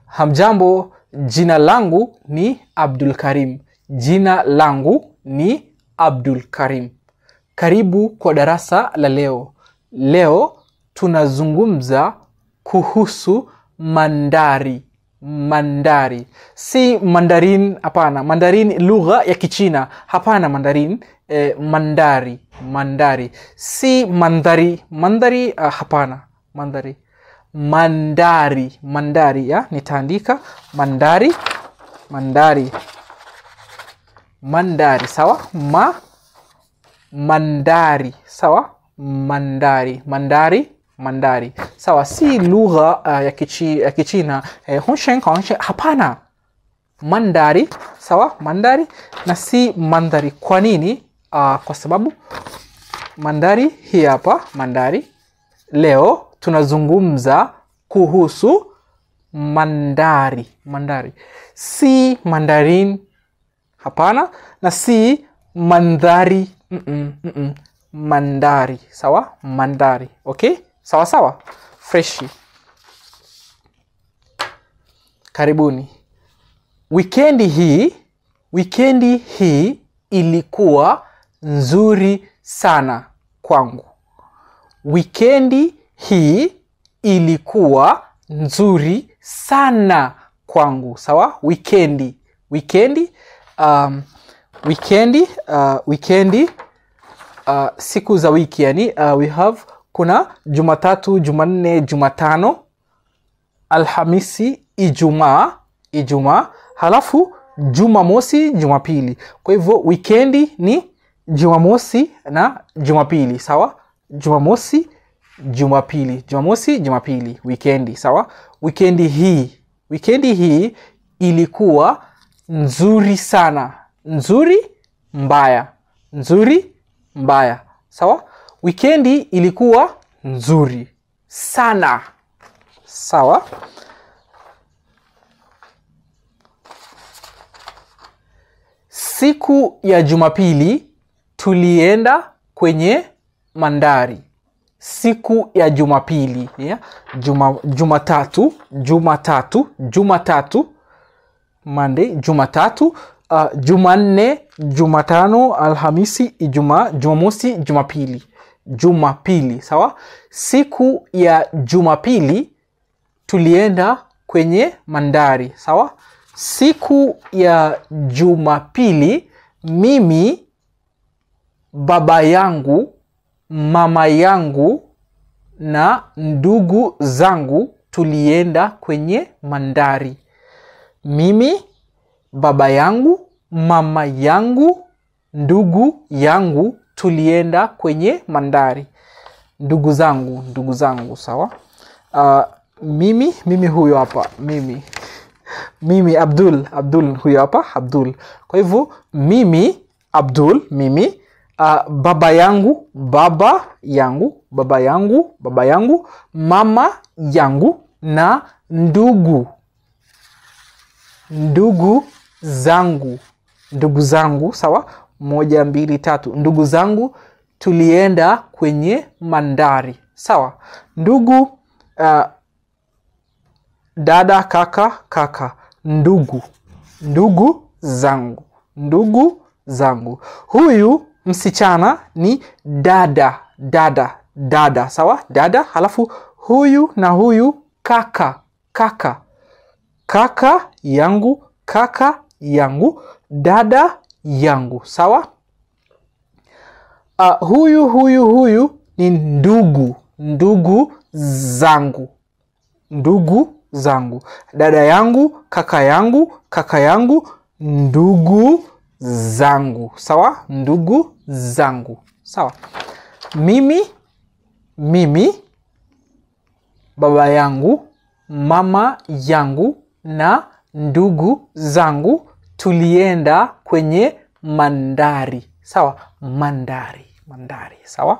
hamjambo jina langu ni abdul karim jina langu ni abdul karim karibu kwa darasa la leo leo tunazungumza kuhusu mandari mandari si mandarin hapana mandarin lugha ya kichina hapana mandarin eh, mandari mandari si mandhari mandhari uh, hapana mandhari mandari mandari ya nitaandika mandari mandari mandari sawa ma mandari sawa mandari mandari mandari sawa si lugha uh, ya, kichi, ya kichina eh, hunshen hunshen hapana mandari sawa mandari na si mandhari kwa nini uh, kwa sababu mandari hii hapa mandari leo tunazungumza kuhusu mandari mandari si mandarin hapana na si mandhari mm-mm, mm-mm. mandari sawa mandari okay sawa sawa freshi karibuni wikendi hii wikendi hii ilikuwa nzuri sana kwangu wikendi hii ilikuwa nzuri sana kwangu sawa wikendi wikendi um, wikendi uh, wikendi uh, siku za wiki yani uh, we have kuna jumatatu jumanne jumatano alhamisi ijumaa ijumaa halafu jumamosi jumapili kwa hivyo wikendi ni jumamosi na jumapili sawa jumamosi jumapili jumamosi jumapili wikendi sawa wikendi hii wikendi hii ilikuwa nzuri sana nzuri mbaya nzuri mbaya sawa wikendi ilikuwa nzuri sana sawa siku ya jumapili tulienda kwenye mandari siku ya jumapili yeah? juma jumatatu jumatatu jumatatu monday jumatatu uh, jumanne jumatano alhamisi ijumaa jumamosi jumapili jumapili sawa siku ya jumapili tulienda kwenye mandari sawa siku ya jumapili mimi baba yangu mama yangu na ndugu zangu tulienda kwenye mandari mimi baba yangu mama yangu ndugu yangu tulienda kwenye mandari ndugu zangu ndugu zangu sawa uh, mimi mimi huyo hapa mimi mimi abdul abdul huyo hapa abdul kwa hivyo mimi abdul mimi uh, baba yangu baba yangu baba yangu baba yangu mama yangu na ndugu ndugu zangu ndugu zangu sawa moja mbili tatu ndugu zangu tulienda kwenye mandari sawa ndugu uh, dada kaka kaka ndugu ndugu zangu ndugu zangu huyu msichana ni dada dada dada sawa dada halafu huyu na huyu kaka kaka kaka yangu kaka yangu dada yangu sawa uh, huyu huyu huyu ni ndugu ndugu zangu ndugu zangu dada yangu kaka yangu kaka yangu ndugu zangu sawa ndugu zangu sawa mimi mimi baba yangu mama yangu na ndugu zangu tulienda kwenye mandari sawa mandari mandari sawa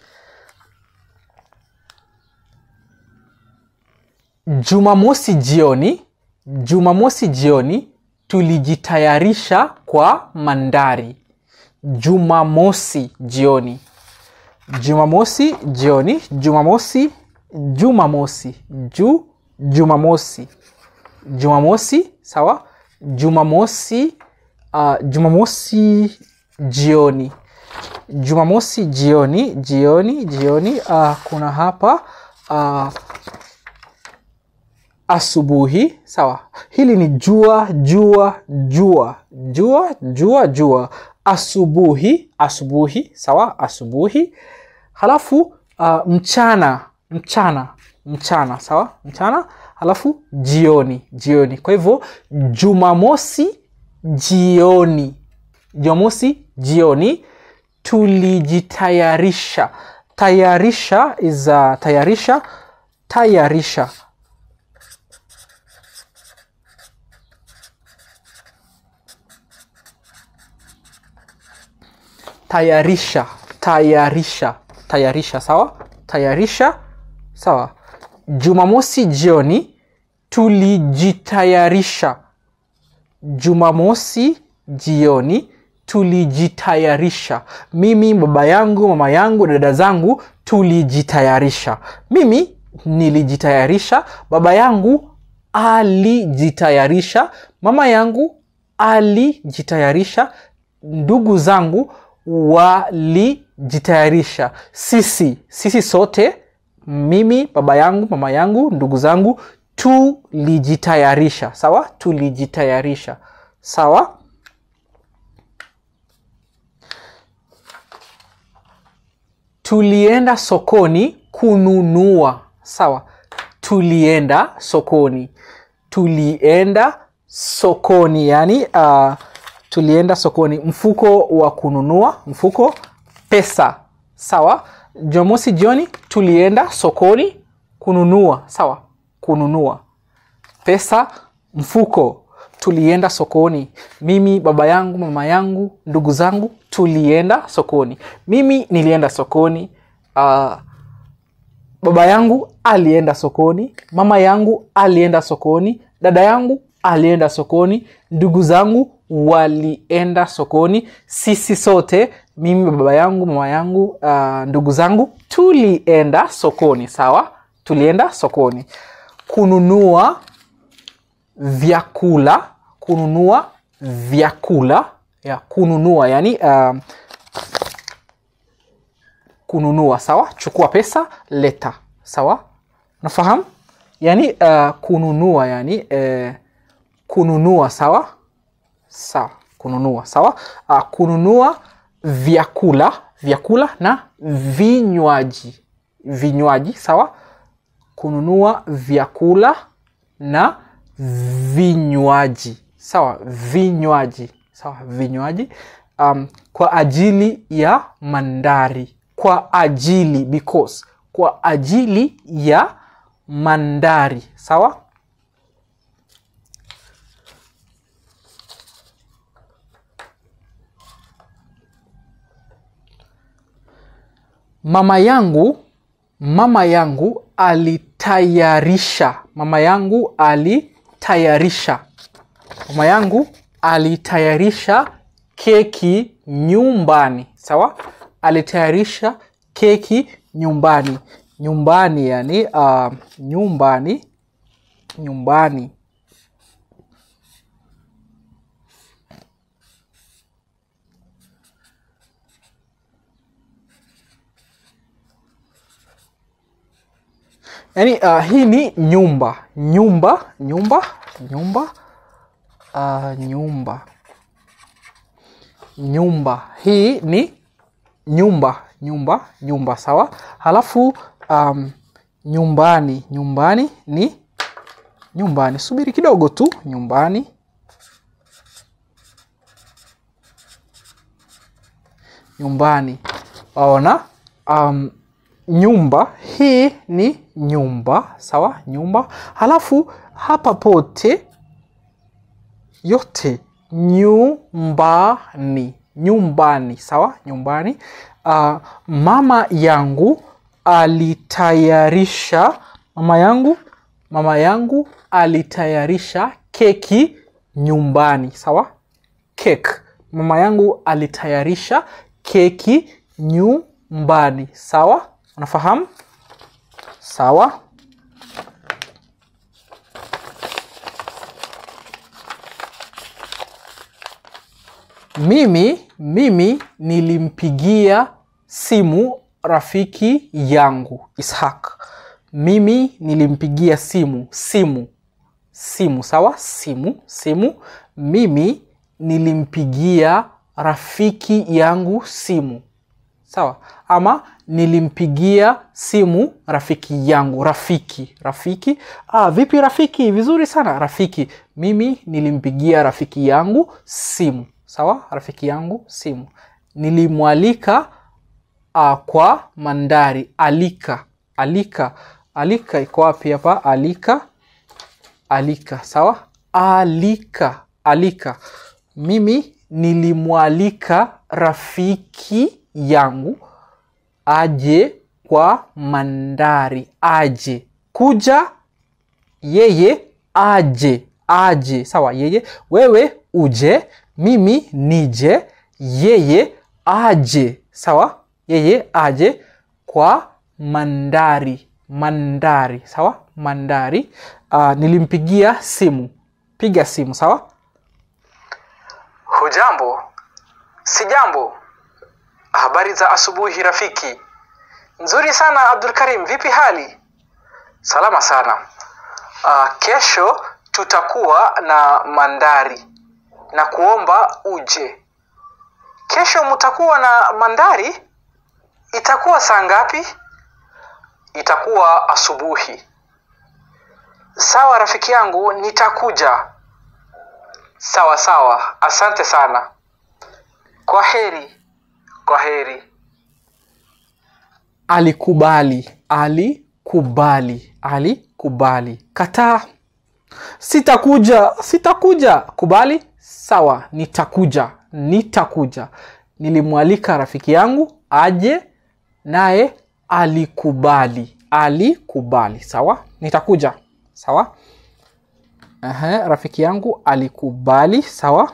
jumamosi jioni jumamosi jioni tulijitayarisha kwa mandari jumamosi jioni jumamosi jioni jumamosi jumamosi ju jumamosi jumamosi sawa jumamosi uh, jumamosi jioni jumamosi jioni jioni jioni uh, kuna hapa uh, asubuhi sawa hili ni jua jua jua jua jua jua asubuhi asubuhi sawa asubuhi halafu uh, mchana mchana mchana sawa mchana halafu jioni jioni kwa hivyo jumamosi jioni jumamosi jioni tulijitayarisha tayarisha is uh, tayarisha tayarisha tayarisha tayarisha tayarisha sawa tayarisha sawa jumamosi jioni tulijitayarisha jumamosi jioni tulijitayarisha mimi baba yangu mama yangu dada zangu tulijitayarisha mimi nilijitayarisha baba yangu alijitayarisha mama yangu alijitayarisha ndugu zangu walijitayarisha sisi sisi sote mimi baba yangu mama yangu ndugu zangu tulijitayarisha sawa tulijitayarisha sawa tulienda sokoni kununua sawa tulienda sokoni tulienda sokoni yani uh, tulienda sokoni mfuko wa kununua mfuko pesa sawa jumamosi jioni tulienda sokoni kununua sawa kununua pesa mfuko tulienda sokoni mimi baba yangu mama yangu ndugu zangu tulienda sokoni mimi nilienda sokoni uh, baba yangu alienda sokoni mama yangu alienda sokoni dada yangu alienda sokoni ndugu zangu walienda sokoni sisi sote mimi baba yangu mama yangu uh, ndugu zangu tulienda sokoni sawa tulienda sokoni kununua vyakula kununua vyakula ya kununua yani uh, kununua sawa chukua pesa leta sawa nafahamu yani uh, kununua yani uh, kununua sawa sawa kununua sawa uh, kununua vyakula vyakula na vinywaji vinywaji sawa kununua vyakula na vinywaji sawa vinywaji sawa vinywaji um, kwa ajili ya mandari kwa ajili because kwa ajili ya mandari sawa mama yangu mama yangu alitayarisha mama yangu alitayarisha mama yangu alitayarisha keki nyumbani sawa alitayarisha keki nyumbani nyumbani yani uh, nyumbani nyumbani yani uh, hii ni nyumba nyumba nyumba nyumba uh, nyumba nyumba hii ni nyumba nyumba nyumba sawa halafu um, nyumbani nyumbani ni nyumbani subiri kidogo tu nyumbani nyumbani waona um, nyumba hii ni nyumba sawa nyumba halafu hapa pote yote nyumbani nyumbani sawa nyumbani uh, mama yangu alitayarisha mama yangu mama yangu alitayarisha keki nyumbani sawa cake mama yangu alitayarisha keki nyumbani sawa unafahamu sawa mimi mimi nilimpigia simu rafiki yangu ishaq mimi nilimpigia simu simu simu sawa simu simu mimi nilimpigia rafiki yangu simu sawa ama nilimpigia simu rafiki yangu rafiki rafiki ah, vipi rafiki vizuri sana rafiki mimi nilimpigia rafiki yangu simu sawa rafiki yangu simu nilimwalika uh, kwa mandari alika alika alika iko wapi hapa alika alika sawa alika alika mimi nilimwalika rafiki yangu aje kwa mandari aje kuja yeye aje aje sawa yeye wewe uje mimi nije yeye aje sawa yeye aje kwa mandari mandari sawa mandari uh, nilimpigia simu piga simu sawa hujambo si jambo habari za asubuhi rafiki nzuri sana abdul karim vipi hali salama sana uh, kesho tutakuwa na mandari na kuomba uje kesho mutakuwa na mandari itakuwa saa ngapi itakuwa asubuhi sawa rafiki yangu nitakuja sawa sawa asante sana kwa heri kwa heri alikubali alikubali alikubali kataa sitakuja sitakuja kubali sawa nitakuja nitakuja nilimwalika rafiki yangu aje naye alikubali alikubali sawa nitakuja sawa Ehe, rafiki yangu alikubali sawa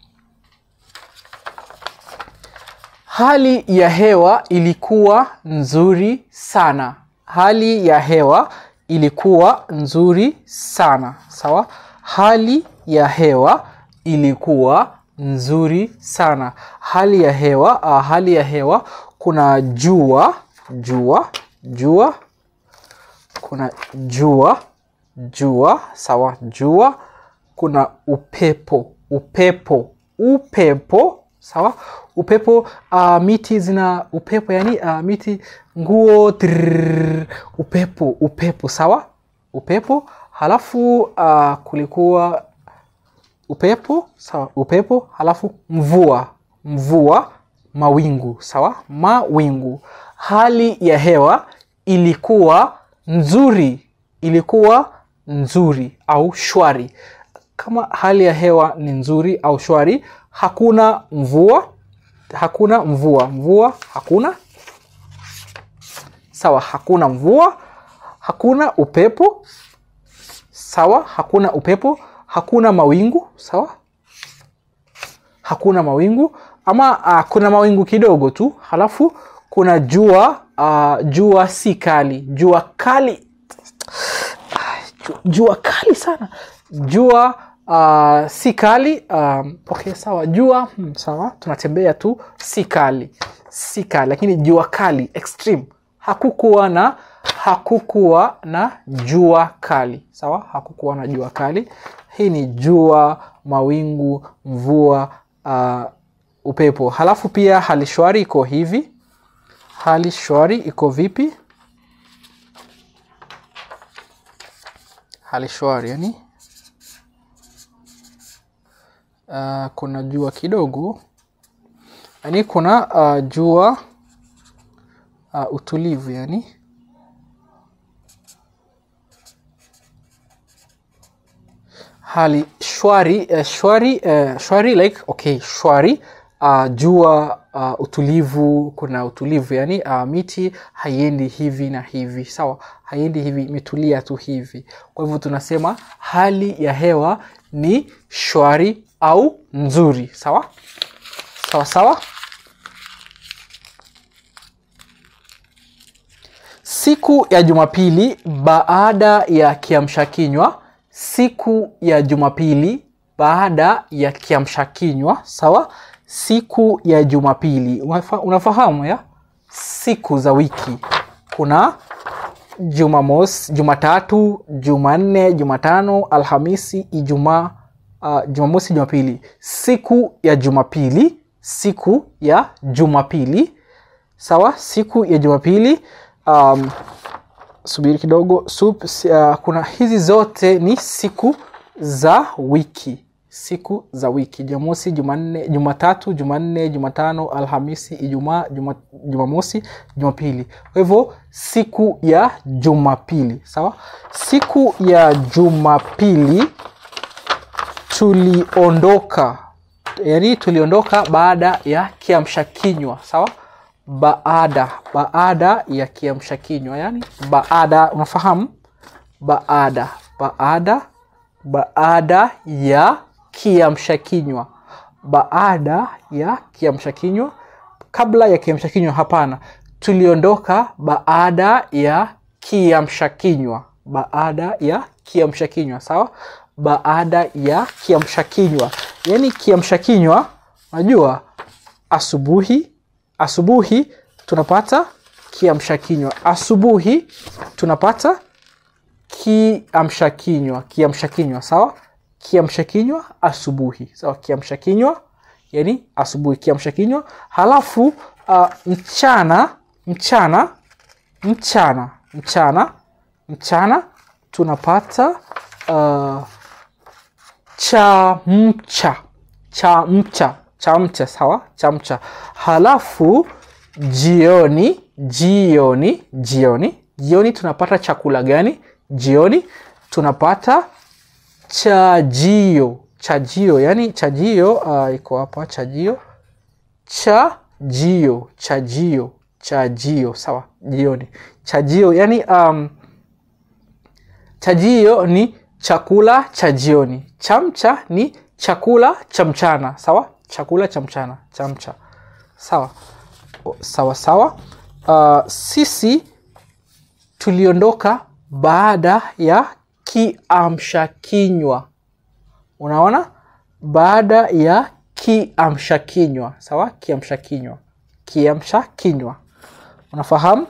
hali ya hewa ilikuwa nzuri sana hali ya hewa ilikuwa nzuri sana sawa hali ya hewa ilikuwa nzuri sana hali ya hewa uh, hali ya hewa kuna jua jua jua kuna jua jua sawa jua kuna upepo upepo upepo sawa upepo uh, miti zina upepo yani uh, miti nguo trrr, upepo upepo sawa upepo halafu uh, kulikuwa upepo sawa upepo halafu mvua mvua mawingu sawa mawingu hali ya hewa ilikuwa nzuri ilikuwa nzuri au shwari kama hali ya hewa ni nzuri au shwari hakuna mvua hakuna mvua mvua hakuna sawa hakuna mvua hakuna upepo sawa hakuna upepo hakuna mawingu sawa hakuna mawingu ama uh, kuna mawingu kidogo tu halafu kuna jua uh, jua si kali jua kali Ju- jua kali sana jua uh, si kali um, okay sawa jua hmm, sawa tunatembea tu si kali si kali lakini jua kali extreme hakukuwa na hakukuwa na jua kali sawa hakukuwa na jua kali hii ni jua mawingu mvua uh, upepo halafu pia hali shwari iko hivi hali shwari iko vipi hali shwari yani uh, kuna jua kidogo yani kuna uh, jua uh, utulivu yani hali shwari uh, shwari uh, shwari like okay shwari uh, jua uh, utulivu kuna utulivu yani uh, miti haiendi hivi na hivi sawa haiendi hivi imetulia tu hivi kwa hivyo tunasema hali ya hewa ni shwari au nzuri sawa sawa sawa siku ya jumapili baada ya kiamsha kinywa siku ya jumapili baada ya kiamsha kinywa sawa siku ya jumapili Unafa, unafahamu ya siku za wiki kuna jumamosi jumatatu jumanne jumatano alhamisi ijumaa uh, jumamosi jumapili siku ya jumapili siku ya jumapili sawa siku ya jumapili um, subiri kidogo sup, uh, kuna hizi zote ni siku za wiki siku za wiki jumamosi jumanne jumatatu jumanne jumatano alhamisi ijumaa juma, jumamosi jumapili kwa hivyo siku ya jumapili sawa siku ya jumapili tuliondoka yani tuliondoka baada ya kiamsha kinywa sawa baada baada ya kiamsha kinywa yani baada unafahamu baada baada baada ya kiamsha kinywa baada ya kiamsha kinywa kabla ya kiamsha kinywa hapana tuliondoka baada ya kiamsha kinywa baada ya kiamsha kinywa sawa baada ya kiamsha kinywa yaani kiamsha kinywa unajua asubuhi asubuhi tunapata kiamsha kinywa asubuhi tunapata kiamsha kinywa kiamsha kinywa sawa kiamsha kinywa asubuhi sawa kiamsha kinywa yani asubuhi kiamsha kinywa halafu uh, mchana mchana mchana mchana mchana tunapata uh, chamcha chamcha chamcha sawa chamcha halafu jioni jioni jioni jioni tunapata chakula gani jioni tunapata chajio chajio yani chajio uh, iko hapa chajio chajio chajio chajio sawa jioni chajio yani um, chajio ni chakula cha jioni chamcha ni chakula cha mchana sawa chakula cha mchana chamcha sawa sawa sawa uh, sisi tuliondoka baada ya kiamsha kinywa unaona baada ya kiamsha kinywa sawa kiamsha kinywa kiamsha kinywa unafahamu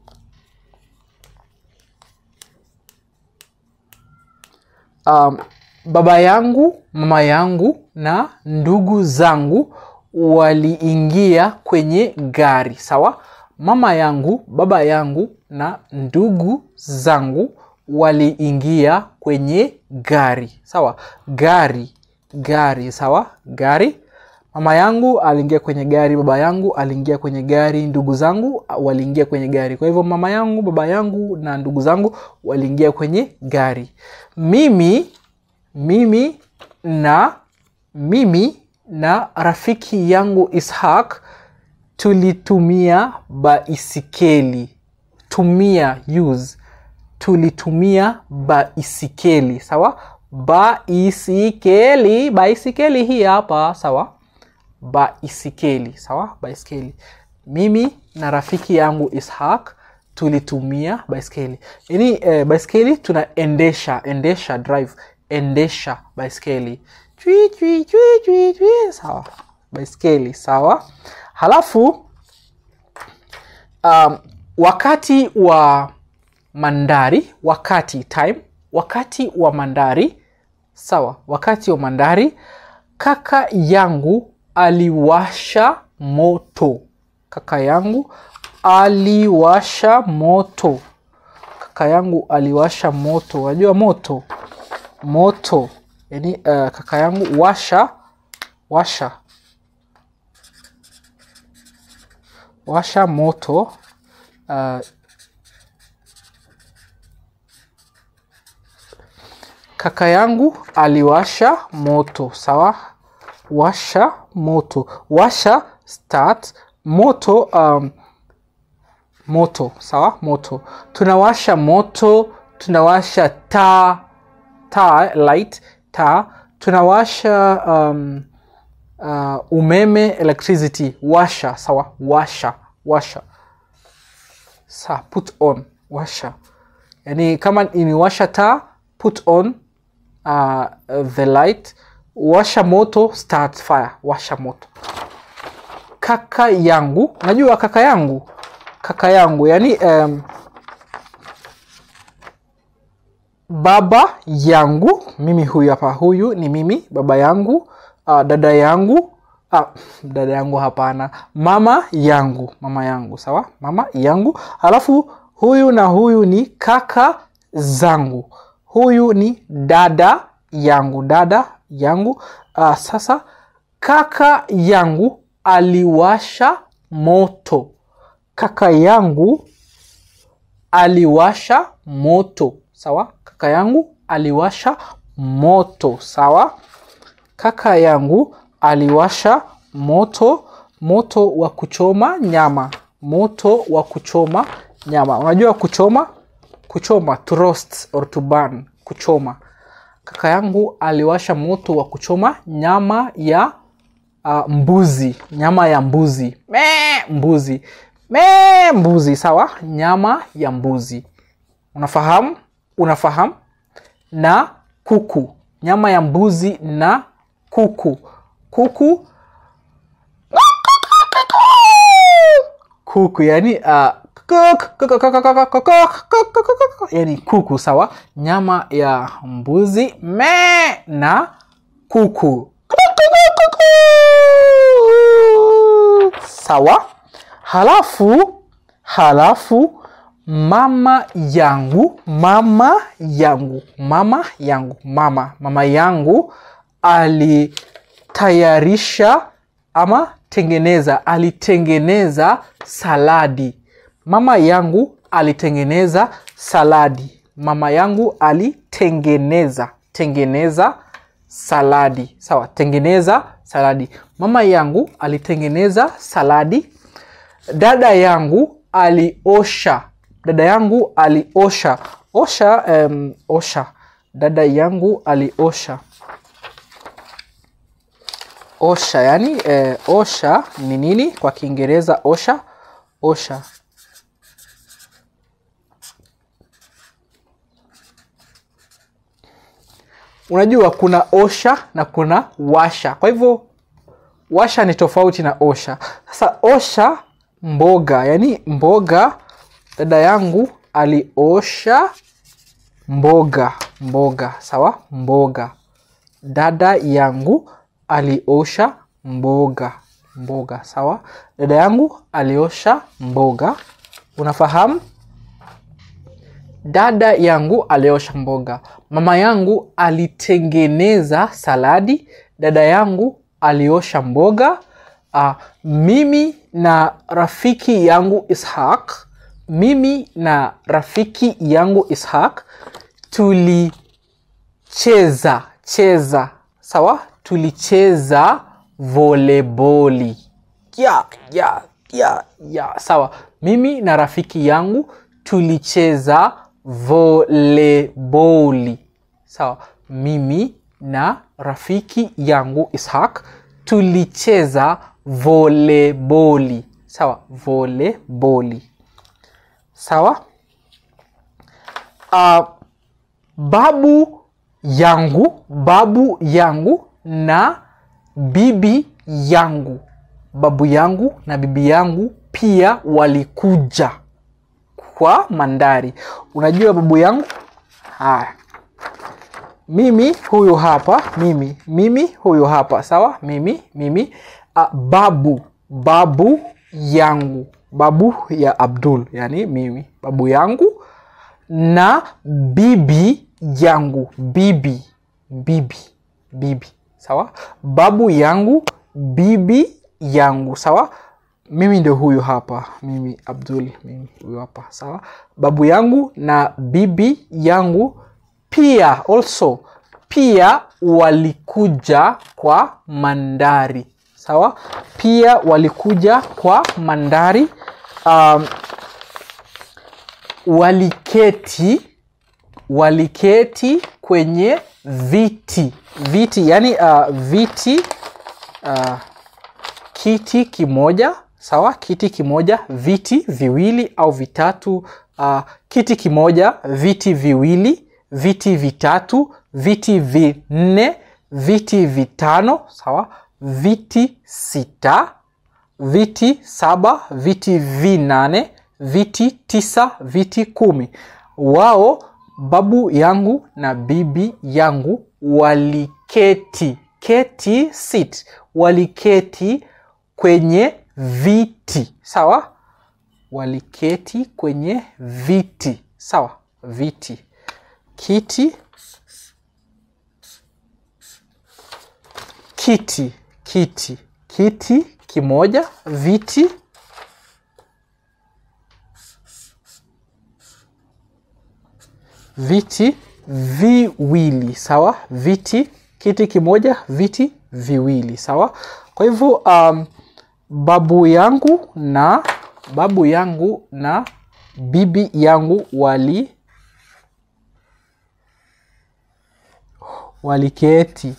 um, baba yangu mama yangu na ndugu zangu waliingia kwenye gari sawa mama yangu baba yangu na ndugu zangu waliingia kwenye gari sawa gari gari sawa gari mama yangu aliingia kwenye gari baba yangu aliingia kwenye gari ndugu zangu waliingia kwenye gari kwa hivyo mama yangu baba yangu na ndugu zangu waliingia kwenye gari mimi mimi na mimi na rafiki yangu ishaq tulitumia baisikeli tumia use tulitumia baisikeli sawa baisikeli baisikeli hii hapa sawa baisikeli sawa baisikeli mimi na rafiki yangu ishaq tulitumia baiskeli yani eh, baiskeli tunaendesha endesha drive endesha baiskeli chui, chui, chui, chui, chui. sawa baiskeli sawa halafu um, wakati wa mandari wakati time wakati wa mandari sawa wakati wa mandari kaka yangu aliwasha moto kaka yangu aliwasha moto kaka yangu aliwasha moto unajua moto moto yani uh, kaka yangu washa washa washa moto uh, kaka yangu aliwasha moto sawa washa moto washa start moto um, moto sawa moto tunawasha moto tunawasha taa taa light taa tunawasha um, uh, umeme electricity washa sawa washa washa sa put on washa yani kama imewasha taa put on uh, the light washa moto start fire washa moto kaka yangu unajua kaka yangu kaka yangu yani um, baba yangu mimi huyu hapa huyu ni mimi baba yangu uh, dada yangu uh, dada yangu hapana mama yangu mama yangu sawa mama yangu alafu huyu na huyu ni kaka zangu huyu ni dada yangu dada yangu uh, sasa kaka yangu aliwasha moto kaka yangu aliwasha moto sawa kaka yangu aliwasha moto sawa kaka yangu aliwasha moto moto wa kuchoma nyama moto wa kuchoma nyama unajua kuchoma kuchoma to roast or to burn kuchoma kaka yangu aliwasha moto wa kuchoma nyama ya uh, mbuzi nyama ya mbuzi Mee, mbuzi Mee, mbuzi sawa nyama ya mbuzi unafahamu unafahamu na kuku nyama ya mbuzi na kuku kuku kuku yani uh, yani kuku sawa nyama ya mbuzi me na kuku sawa halafu halafu mama yangu mama yangu mama yangu mama mama yangu alitayarisha ama tengeneza alitengeneza saladi mama yangu alitengeneza saladi mama yangu alitengeneza tengeneza saladi sawa tengeneza saladi mama yangu alitengeneza saladi dada yangu aliosha dada yangu aliosha osha um, osha dada yangu aliosha osha yani eh, osha ni nini kwa kiingereza osha osha unajua kuna osha na kuna washa kwa hivyo washa ni tofauti na osha sasa osha mboga yani mboga dada yangu aliosha mboga mboga sawa mboga dada yangu aliosha mboga mboga sawa dada yangu aliosha mboga unafahamu dada yangu aliosha mboga mama yangu alitengeneza saladi dada yangu aliosha mboga uh, mimi na rafiki yangu ishaq mimi na rafiki yangu ishaq tulicheza cheza sawa tulicheza voleboli ya ya ya ya sawa mimi na rafiki yangu tulicheza voleboli sawa mimi na rafiki yangu ishaq tulicheza voleboli sawa voleboli sawa uh, babu yangu babu yangu na bibi yangu babu yangu na bibi yangu pia walikuja kwa mandari unajua babu yangu haya mimi huyu hapa mimi mimi huyu hapa sawa mimi mimi uh, babu babu yangu babu ya abdul yani mimi babu yangu na bibi yangu bibi bibi bibi sawa babu yangu bibi yangu sawa mimi ndio huyu hapa mimi abdul mimi huyu hapa sawa babu yangu na bibi yangu pia also pia walikuja kwa mandari sawa pia walikuja kwa mandari um, waliketi waliketi kwenye viti viti yani uh, viti uh, kiti kimoja sawa kiti kimoja viti viwili au vitatu uh, kiti kimoja viti viwili viti vitatu viti vinne viti vitano sawa viti sita viti saba viti vinane viti tisa viti kumi wao babu yangu na bibi yangu waliketi keti sit waliketi kwenye viti sawa waliketi kwenye viti sawa viti kiti kiti kiti kiti kimoja viti viti viwili sawa viti kiti kimoja viti viwili sawa kwa hivyo um, babu yangu na babu yangu na bibi yangu wali waliketi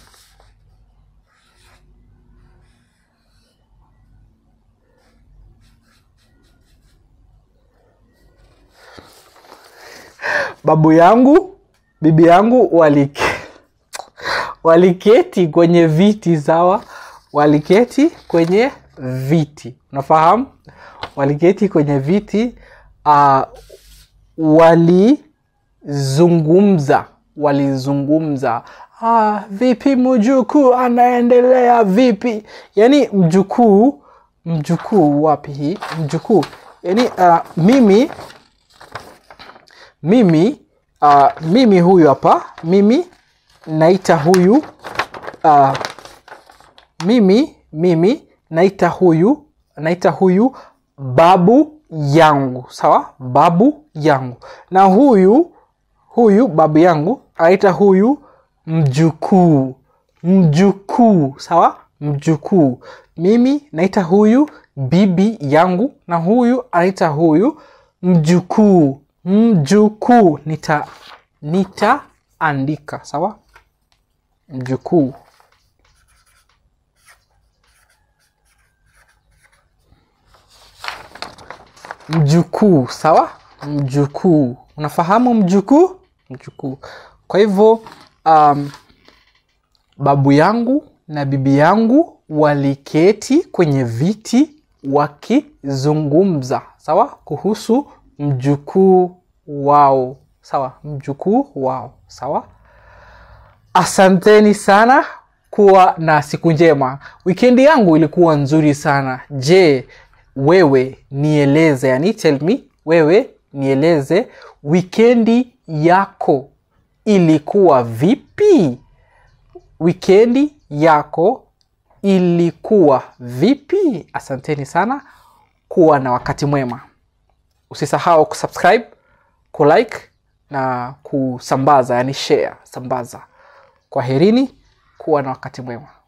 babu yangu bibi yangu walike, waliketi kwenye viti sawa waliketi kwenye viti unafahamu waliketi kwenye viti uh, walizungumza walizungumza ah, vipi mjukuu anaendelea vipi yaani mjukuu mjukuu wapi hii mjukuu yaani uh, mimi mimi uh, mimi huyu hapa mimi naita huyu uh, mimi mimi naita huyu naita huyu babu yangu sawa babu yangu na huyu huyu babu yangu anaita huyu mjukuu mjukuu sawa mjukuu mimi naita huyu bibi yangu na huyu anaita huyu mjukuu mjukuu nita nitaandika sawa mjukuu mjukuu sawa mjukuu unafahamu mjukuu mjukuu kwa hivyo um, babu yangu na bibi yangu waliketi kwenye viti wakizungumza sawa kuhusu mjukuu wao sawa mjukuu wao sawa asanteni sana kuwa na siku njema wikendi yangu ilikuwa nzuri sana je wewe nieleze yani tell me wewe nieleze wikendi yako ilikuwa vipi wikendi yako ilikuwa vipi asanteni sana kuwa na wakati mwema usisahau kusubscribe kulike na kusambaza yani share sambaza kwa herini kuwa na wakati mwema